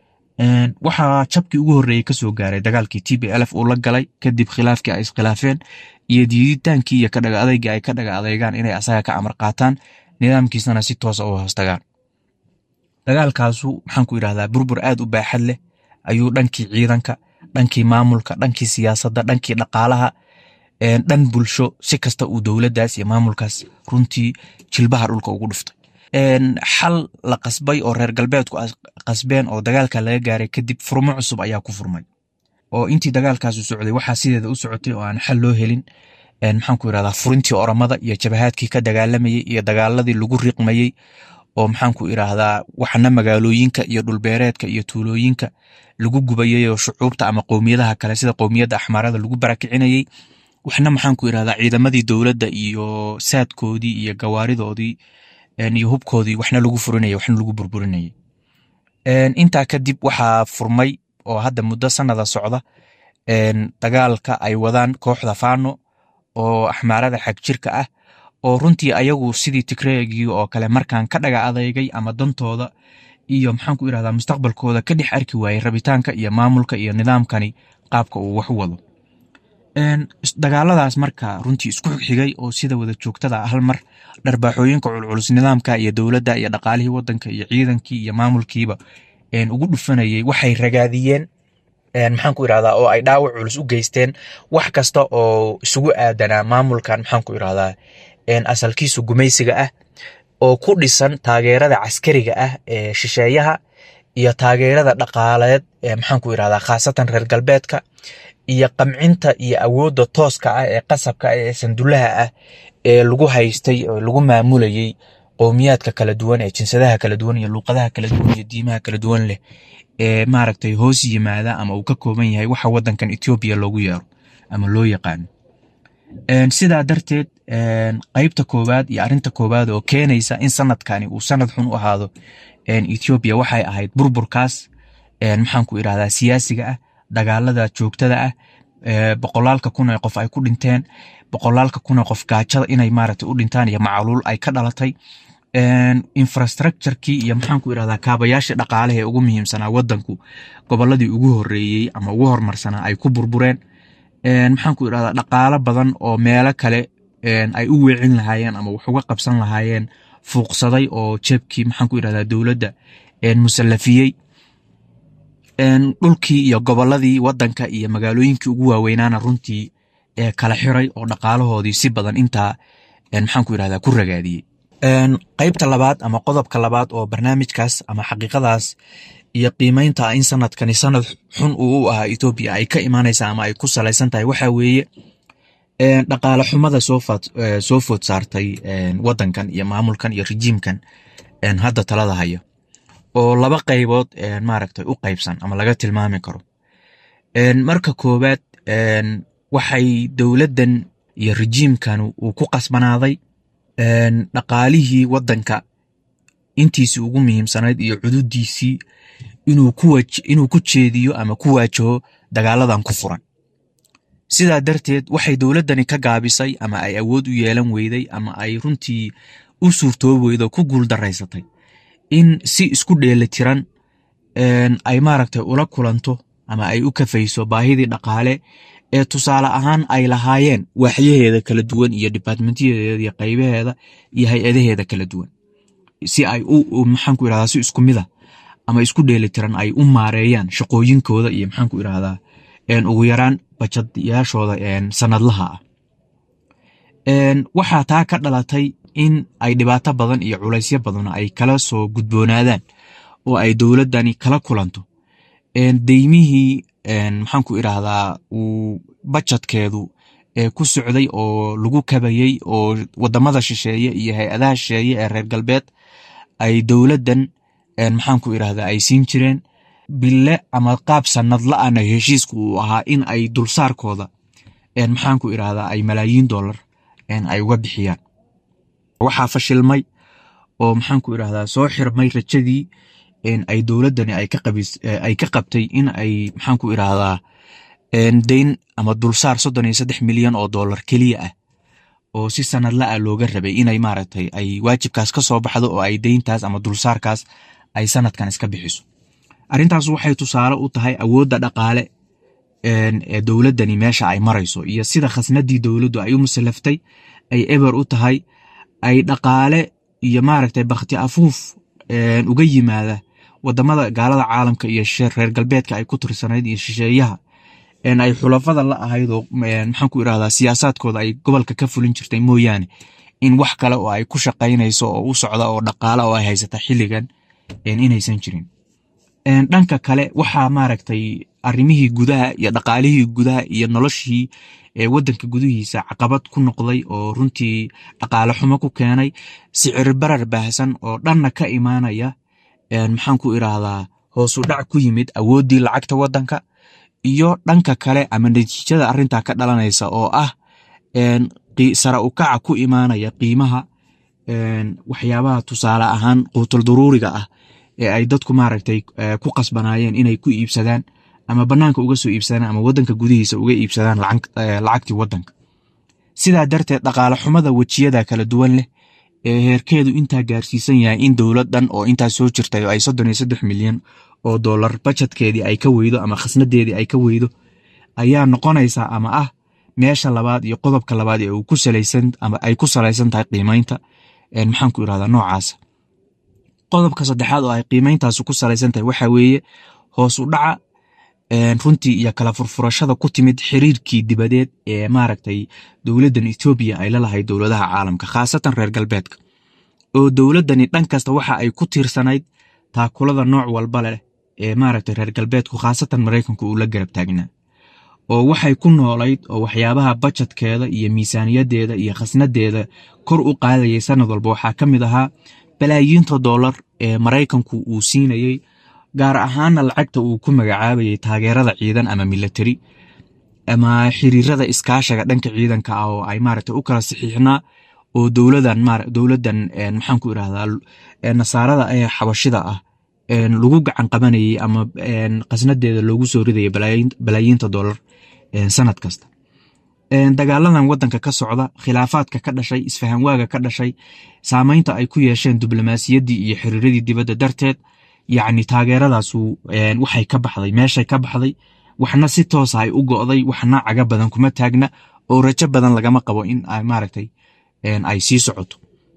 [SPEAKER 7] waxaa jabkii ugu horreeyey kasoo gaaray dagaalkii t b lf uu la galay kadib khilaafkii ay iskhilaafeen iyo diiditaankii iyo kadhaga adeygii ay ka dhaga adeegaan inay asaga ka amar qaataan nidaamkiisana si toosa u hoostagaan dagaalkaasu maxaan ku irahdaa burbur aad u baaxad leh ayuu dhankii ciidanka dhankii maamulka dhankii siyaasadda dhankii dhaqaalaha dhan bulsho si kasta uu dowladdaas iyo maamulkaas runtii jilbaha dhulka ugu dhuftay xal la qasbay oo reer galbeedku qasbeen oo dagaalka laga gaaray kadib furmo cusub ayaa ku furmay oo intii dagaalkaasu socday waxaa sideeda u socotay oo aan xal loo helin maxaan ku irahdaa furintii oramada iyo jabahaadkii ka dagaalamayey iyo dagaaladii lagu riqmayey oo maxaan ku irahdaa waxna magaalooyinka iyo dhulbeereedka iyo tuulooyinka lagu gubayay oo shucuubta ama qowmiyadaha kale sida qowmiyadda axmaarada lagu barakicinayey waxna maxaan ku irahdaa ciidamadii dowladda iyo saadkoodii iyo gawaaridoodii iyo hubkoodii waxna lagu furinayay waxna lagu burburinayay intaa kadib waxaa furmay oo hadda muddo sanada socda dagaalka ay wadaan kooxda fano oo axmaarada xag jirka ah oo runtii ayagu sidii tigreegii oo kale markaan ka dhaga adeygay ama dantooda iyo maxaan ku irahdaa mustaqbalkooda ka dhex arki waayey rabitaanka iyo maamulka iyo nidaamkani qaabka uu wax u wado dagaaladaas marka runtii isku xigay oo sida wada joogtada hal mar dharbaaxooyinka culculus nidaamka iyo dowladda iyo dhaqaalihii wadanka iyo ciidankii iyo maamulkiiba ugu dhufanayay waxay ragaadiyeen maxaan ku irahdaa oo ay dhaawac culus u geysteen wax kasta oo isugu aadanaa maamulkan maxaan ku irahdaa asalkiisu gumaysiga ah oo ku dhisan taageerada caskariga ah ee shisheeyaha iyo taageerada dhaqaaleed ee maxaan ku irahdaa khaasatan reer galbeedka iyo qamcinta iyo awoodda tooska ah ee qasabka ah ee sandullaha ah ee lagu haystay oo lagu maamulayay qowmiyaadka kala duwan ee jinsadaha kala duwan iyo luuqadaha kala duwan iyo diimaha kala duwan leh ee maaragtay hoos yimaada ama uu ka kooban yahay waxa wadankan etoobiya loogu yeero ama loo yaqaano sidaa darteed qeybta koowaad iyo arinta koowaad oo keenaysa in sanadkani uu sanad xun u ahaado etoobiya waxay ahayd burburkaas maxaan ku irahdaa siyaasiga ah dagaalada joogtada ah boqolaalka kun ee qof ay ku dhinteen boqolaalka kun ee qof gaajada inay maaragtay u dhintaan iyo macaluul ay ka dhalatay infrastructurekii iyo maxaan ku irahdaa kaabayaashii dhaqaalaha ee ugu muhiimsanaa wadanku goboladii ugu horeeyey ama ugu hormarsanaa ay ku burbureen maxaan ku irahdaa dhaqaalo badan oo meelo kale ay u weecin lahaayeen ama wax uga qabsan lahaayeen fuuqsaday oo jeebkii maxaan ku irahdaa dowladda musallafiyey dhulkii iyo goboladii wadanka iyo magaalooyinkii ugu waaweynaana runtii kala xiray oo dhaqaalahoodii si badan intaa maxaan ku irahdaa ku ragaadiyey qeybta labaad ama qodobka labaad oo barnaamijkaas ama xaqiiqadaas iyo qiimeynta in sanadkani sanad xun uu u ahaa etoobiya ay ka imaanaysa ama ay ku salaysan tahay waxaa weeye dhaqaale xumada soo food saartay wadankan iyo maamulkan iyo rejiimkan hadda talada haya oo laba qaybood maaragtay u qaybsan ama laga tilmaami karo marka koowaad waxay dowladdan iyo rejiimkan uu ku qasbanaaday dhaqaalihii wadanka intiisii ugu muhiimsanayd iyo cududiisii inuu ku jeediyo ama ku waajaho dagaaladan ku furan sidaa darteed waxay dowladdani ka gaabisay ama ay awood u yeelan weyday ama ay runtii u suurtoobi weydo ku guuldaraysatay in si isku dheeli tiran ay maaragtay ula kulanto ama ay u kafayso baahidii dhaqaale ee tusaale ahaan ay lahaayeen waaxyaheeda kala duwan iyo dibaatmentiyadeeda iyo qaybaheeda iyo hay-adaheeda kala duwan si ay u maxaan ku irahdaa si isku mid a ama isku dheeli tiran ay u maareeyaan shaqooyinkooda iyo maxaan ku irahdaa ugu yaraan bajadyaashooda sanadlaha ah waxaa taa ka dhalatay in ay dhibaato badan iyo culaysyo badan ay kala soo gudboonaadaan oo ay dowladdani kala kulanto deymihii maxaan ku irahdaa uu bajadkeedu ku socday oo lagu kabayey oo wadamada shisheeye iyo hay-adaha shisheeye ee reer galbeed ay dowladdan maxaan ku irahdaa ay siin jireen bille ama qaab sanadla-ana heshiisku uu ahaa in ay dulsaarkooda maxaan ku irahdaa ay malaayiin dollar ay uga bixiyaan waxaa fashilmay oo maxaan ku irahdaa soo xirmay rajadii ay dowladdani ay ka qabtay in ay maxaan ku irahdaa deyn ama dulsaar soddon iyo saddex milyan oo dollar keliya ah oo si sanadla ah looga rabay inay maaragtay ay waajibkaas ka soo baxdo oo ay deyntaas ama dulsaarkaas ay sanadkan iska bixiso arrintaas waxay tusaale u tahay awoodda dhaqaale ee dowladdani meesha ay marayso iyo sida khasnadii dowladdu ay u musallaftay ay eber u tahay ay dhaqaale iyo maaragtay bakhti afuuf uga yimaada wadamada gaalada caalamka iyo reer galbeedka ay ku tirsanayd iyo shisheeyaha ay xulafada la ahayd oo maxaan ku irahdaa siyaasaadkooda ay gobolka ka fulin jirtay mooyaane in wax kale oo ay ku shaqaynayso oo u socda oo dhaqaale oo ay haysata xilligan inaysan jirin dhanka kale waxaa maaragtay arrimihii gudaha iyo dhaqaalihii gudaha iyo noloshii wadanka gudihiisa caqabad ku noqday oo runtii dhaqaale xumo ku keenay sicir barar baahsan oo dhanna ka imaanaya maxaan ku irahdaa hoosu dhac ku yimid awooddii lacagta wadanka iyo dhanka kale ama natiijada arrintaa ka dhalanaysa oo ah sara ukaca ku imaanaya qiimaha waxyaabaha tusaale ahaan quutul duruuriga ah ee ay dadku maaragtay ku qasbanaayeen inay ku iibsadaan ama banaanka uga soo iibsadaan ama wadanka gudihiisa uga iibsadaan lacagtii wadanka sidaa darteed dhaqaale xumada wejiyada kala duwan leh ee heerkeedu intaa gaarsiisan yahay in dowlad dhan oo intaa soo jirtay oo ay soddon iyo saddex milyan oo dollar bajetkeedii ay ka weydo ama khasnadeedii ay ka weydo ayaa noqonaysaa ama ah meesha labaad iyo qodobka labaad ee uu ku salaysan ama ay ku salaysan tahay qiimaynta maxaan ku irahdaa noocaasa qodobka saddexaad oo ay qiimayntaasi ku salaysan tahay waxaa weeye hoos u dhaca runtii iyo kala furfurashada ku timid xiriirkii dibadeed ee maaragtay dowladdan etoobiya ay la lahayd dowladaha caalamka khaasatan reer galbeedka oo dowladdani dhan kasta waxa ay ku tiirsanayd taakulada nooc walba leh ee maaragtay reer galbeedku khaasatan maraykanku uu la garab taagnaa oo waxay ku noolayd oo waxyaabaha bajetkeeda iyo miisaaniyadeeda iyo khasnadeeda kor u qaadayay sanad walba waxaa ka mid ahaa balaayiinta dollar ee maraykanku uu siinayey gaar ahaana lacagta uu ku magacaabayay taageerada ciidan ama milatari ama xiriirada iskaashaga dhanka ciidanka ah oo ay maaragtay u kala saxiixnaa oo dowladan dowladdan maxaan ku irahdaa nasaarada ee xabashida ah lagu gacan qabanayay ama khasnadeeda loogu soo ridayay balaayiinta dollar sanad kasta dagaaladan wadanka ka socda khilaafaadka ka dhashay isfahanwaaga ka dhashay saameynta ay ku yeesheen diblomaasiyaddii iyo xiriiradii dibadda darteed yacni taageeradaasu waxay ka baxday meeshay ka baxday waxna si toosa ay u go'day waxna caga badan kuma taagna oo rajo badan lagama qabo in ay maaragtay ay sii socoto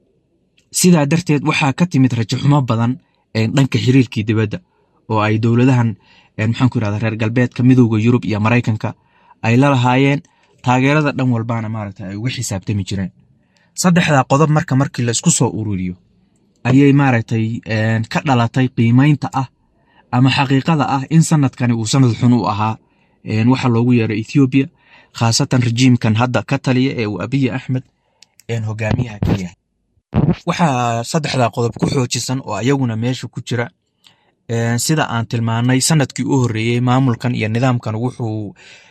[SPEAKER 7] sidaa darteed waxaa ka timid rajo xumo badan dhanka xiriirkii dibadda oo ay dowladahan maxaan ku irahda reer galbeedka midowda yurub iyo maraykanka ay la lahaayeen taageerada dhan walbaana maaragta ay uga xisaabtami jireen saddexdaa qodob marka markii la isku soo ururiyo ayay maaragtay ka dhalatay qiimaynta ah ama xaqiiqada ah in sanadkani uu sanad xun u ahaa waxa loogu yeero ethoobiya khaasatan rejiimkan hadda ka taliya ee uu abiyi axmed hogaamiyaha ka yahay waxaa saddexdaa qodob ku xoojisan oo ayaguna meesha ku jira sida aan tilmaanay sanadkii u horreeyey maamulkan iyo nidaamkan wuxuu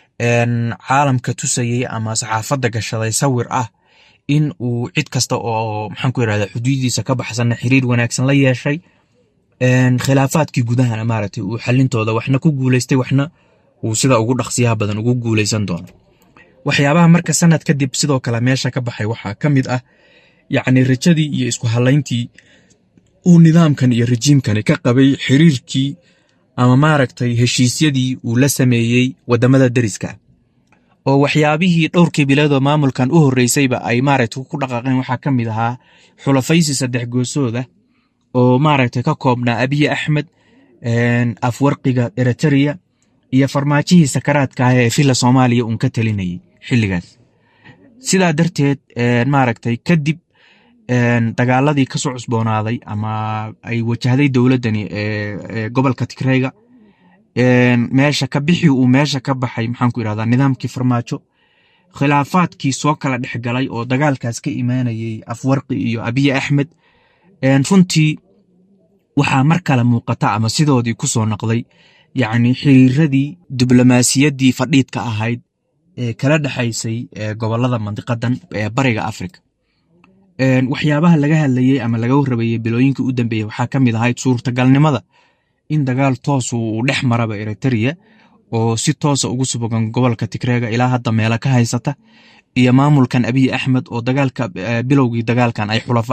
[SPEAKER 7] caalamka tusayey ama saxaafadda gashaday sawir ah in uu cid kasta oo maxaan ku irahda xuduudiisa ka baxsanna xiriir wanaagsan la yeeshay khilaafaadkii gudahana maaragtay uu xalintooda waxna ku guuleystay waxna uu sida ugu dhaqsiyaha badan ugu guuleysan doono waxyaabaha marka sanad kadib sidoo kale meesha ka baxay waxaa ka mid ah yacni rajadii iyo isku halayntii uu nidaamkan iyo rejiimkani ka qabay xiriirkii ama maaragtay heshiisyadii uu la sameeyey wadamada deriska oo waxyaabihii dhowrkii biloodoo maamulkan u horreysayba ay maaragtay ku dhaqaaqeen waxaa ka mid ahaa xulafaysi saddex goosooda oo maaragtay ka koobnaa abiyi axmed afwarqiga eritrea iyo farmaajihii sakaraadka ah ee filla soomaaliya uun ka talinayay xilligaas sidaa darteed maaragtay kadib dagaaladii kasoo cusboonaaday ama ay wajahday dowladdani ee gobolka tigreyga meesha ka bixi uu meesha ka baxay maxaan ku irahdaa nidaamkii farmaajo khilaafaadkii soo kala dhex galay oo dagaalkaas ka imaanayay afwarqi iyo abiyi axmed runtii waxaa mar kale muuqata ama sidoodii ku soo noqday yacni xiriiradii diblomaasiyaddii fadhiidka ahayd ee kala dhexaysay gobolada mandiqadan ee bariga afrika waxyaabaha laga hadlayey ama laga warrabayey bilooyinkii u dambeeyey waxaa ka mid ahayd suurtagalnimada in dagaal toos uu dhex maraba eritrea oo si toosa ugu subogan gobolka tigreega ilaa hadda meelo ka haysata iyo maamulkan abiyi axmed oo dagaalka bilowgii dagaalkan ay xulafo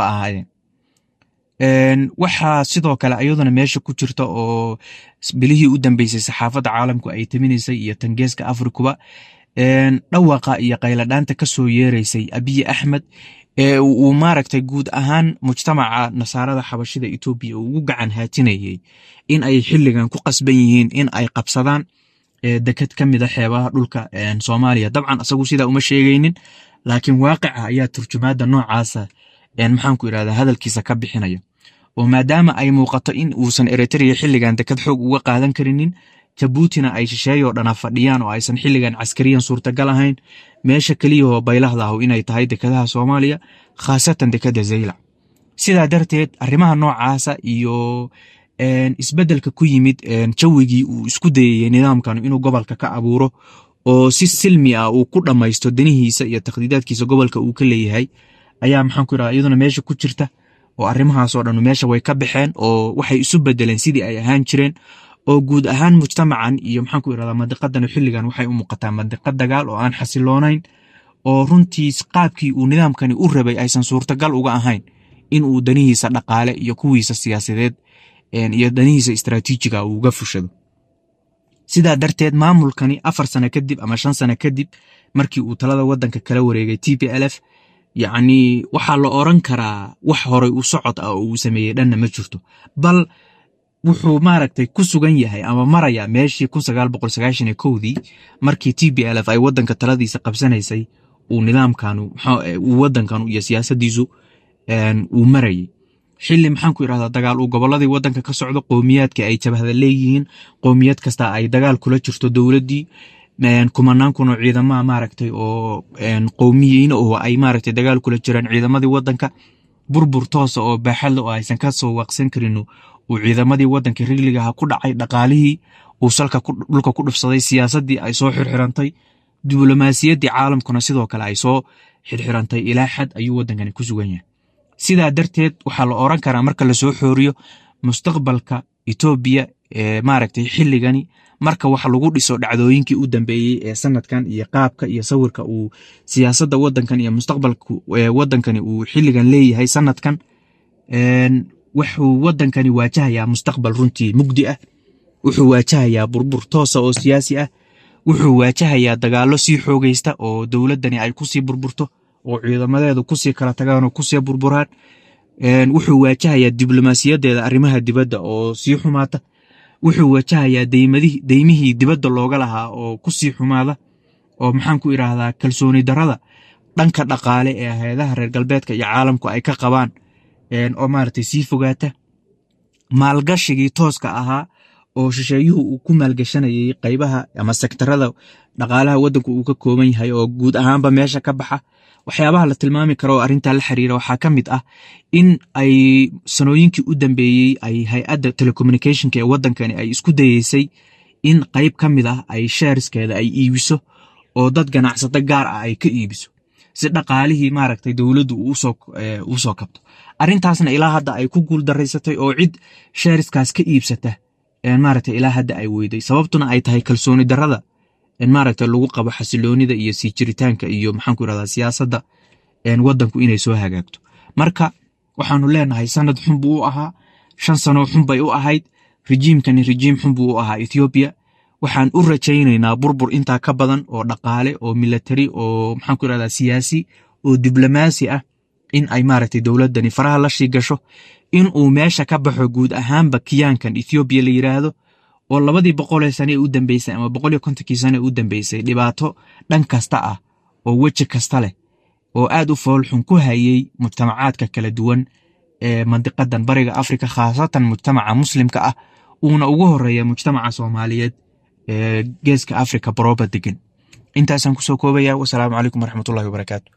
[SPEAKER 7] ahaayeen waxaa sidoo kale iyaduna meesha ku jirta oo bilihii u dambeysay saxaafadda caalamku ay taminaysay iyo tangeeska afrikuba dhawaqa iyo qayladhaanta ka soo yeeraysay abiyi axmed ee uu maaragtay guud ahaan mujtamaca nasaarada xabashida etoobiya uu ugu gacan haatinayey in ay xilligan ku qasban yihiin in ay qabsadaan deked ka mida xeebaha dhulka soomaaliya dabcan asagu sidaa uma sheegaynin laakiin waaqica ayaa turjumaada noocaasa maxaanku irahda hadalkiisa ka bixinaya oo maadaama ay muuqato in uusan eritrea xilligan deked xoog uga qaadan karinin jabuutina ay shisheeyoo dhana fadhiyaan oo aysan xilligan caskariyan suurtagal ahayn meesha keliyahoo baylahda ahu inay tahay dekadaha soomaaliya khaasatan dekada zaylac sidaa darteed arrimaha noocaasa iyo isbeddelka ku yimid jawigii uu isku dayayey nidaamkan inuu gobolka ka abuuro oo si silmi ah uu ku dhammaysto danihiisa iyo takhdiidaadkiisa gobolka uu ka leeyahay ayaa maxaan ku irahda iyaduna meesha ku jirta oo arrimahaasoo dhan meesha way ka baxeen oo waxay isu bedeleen sidii ay ahaan jireen oo guud ahaan mujtamacan iyo maxaan ku irahdaa mandiqadan xilligan waxay u muuqataa mandiqad dagaal oo aan xasiloonayn oo runtii qaabkii uu nidaamkani u rabay aysan suurtagal uga ahayn in uu danihiisa dhaqaale iyo kuwiisa siyaasadeed iyo danihiisa istaraatiijiga uu uga fushado sidaa darteed maamulkani afar sano kadib ama shan sano kadib markii uu talada wadanka kala wareegay t p l f yacni waxaa la oran karaa wax horay u socod ah oo uu sameeyey dhanna ma jirto bal wuxuu maaragtay ku sugan yahay ama maraya meeshii kun sagaal boqol sagaashan iyo kowdii markii t b l f ay wadanka taladiisa qabsanaysay uu nidaamkanu uu wadankanu iyo siyaasadiisu uu marayay xili maxaan ku irahdaa dagaal uu goboladii wadanka ka socdo qowmiyaadka ay jabhada leeyihiin qowmiyad kasta ay dagaal kula jirto dowladdii kumanaan kun oo ciidamaha maaragtay oo qowmiyiin oo ay maaragtay dagaal kula jiraan ciidamadii wadanka burbur toosa oo baaxadle oo aysan ka soo waaqsan karin uu ciidamadii wadanka rigligaha ku dhacay dhaqaalihii uu salka dhulka ku dhufsaday siyaasadii ay soo xirxirantay diblomaasiyaddii caalamkuna sidoo kale ay soo xirxirantay ilaa xad ayuu wadankani ku sugan yahay sidaa darteed waxaa la oran karaa marka lasoo xooriyo mustaqbalka etoobiya ee maaragtay xilligani marka wax lagu dhiso dhacdooyinkii u dambeeyey ee sanadkan iyo qaabka iyo sawirka uu siyaasadda wadankan iyo mustaqbalka wadankani uu xilligan leeyahay sanadkan wuxuu wadankani waajahayaa mustaqbal runtii mugdi ah wuxuu waajahayaa burbur toosa oo siyaasi ah wuxuu waajahayaa dagaalo sii xoogaysta oo dowladdani ay kusii burburto oo ciidamadeedu kusii kala tagaan oo kusii burburaan wuxuu waajahayaa diblomaasiyadeeda arrimaha dibadda oo sii xumaata wuxuu wajahayaa deymihii dibadda looga lahaa oo kusii xumaada oo maxaan ku idhaahdaa kalsooni darada dhanka dhaqaale ee hay-adaha reer galbeedka iyo caalamku ay ka qabaan oo maaragtay sii fogaata maalgashigii tooska ahaa oo shisheeyuhu uu ku maalgashanayay qaybaha ama sektarada dhaqaalaha waddanku uu ka kooban yahay oo guud ahaanba meesha ka baxa waxyaabaha la tilmaami karo oo arrintaa la xiriira waxaa ka mid ah in ay sanooyinkii u dambeeyey ay hay-adda telecommunicationka ee waddankani ay isku dayeysay in qayb ka mid ah ay sheeriskeeda ay iibiso oo dad ganacsato gaar ah ay ka iibiso si dhaqaalihii maaragtay dowladdu uu soo kabto arrintaasna ilaa hadda ay ku guul daraysatay oo cid sheeriskaas ka iibsata maaragtay ilaa hadda ay weyday sababtuna ay tahay kalsooni darada maaragtay lagu qabo xasiloonida iyo sii jiritaanka iyo maxaanku irahdaa siyaasadda waddanku inay soo hagaagto marka waxaanu leenahay sanad xun buu u ahaa shan sano xun bay u ahayd rijiimkani rijiim xun buu u ahaa ethoobiya waxaan u rajaynaynaa burbur intaa ka badan oo dhaqaale oo milatari oo maxaanku irahdaa siyaasi oo diblomaasi ah in ay maaragtay dowladdani faraha la shii gasho in uu meesha ka baxo guud ahaanba kiyaankan ethoobiya la yiraahdo oo labadii boqolee sane ee u dambeysay ama boqol iyo kontonkii sane ee u dambeysay dhibaato dhan kasta ah oo weji kasta leh oo aad u foolxun ku hayay mujtamacaadka kala duwan ee mandiqadan bariga afrika khaasatan mujtamaca muslimka ah uuna ugu horeeya mujtamaca soomaaliyeed ee geeska afrika barooba degan intaasaan kusoo koobaya wasalaamu calaykum waraxmatullahi wabarakaatu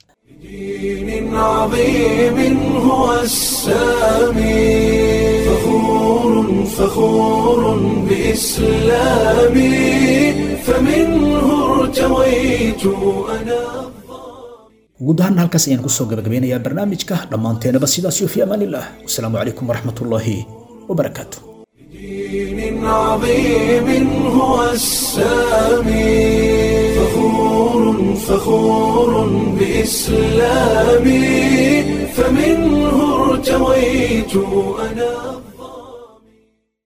[SPEAKER 1] دين عظيم هو السامي فخور فخور بإسلامي فمنه ارتويت أنا
[SPEAKER 2] guud ahaan halkaas ayaan kusoo gabagabeynayaa barnaamijka dhammaanteenaba sidaas iyo fi amaanillaah wasalaamu calaykum waraxmatullaahi wabarakaatu
[SPEAKER 1] دين عظيم هو السامي فخور فخور بإسلامي فمنه ارتويت أنا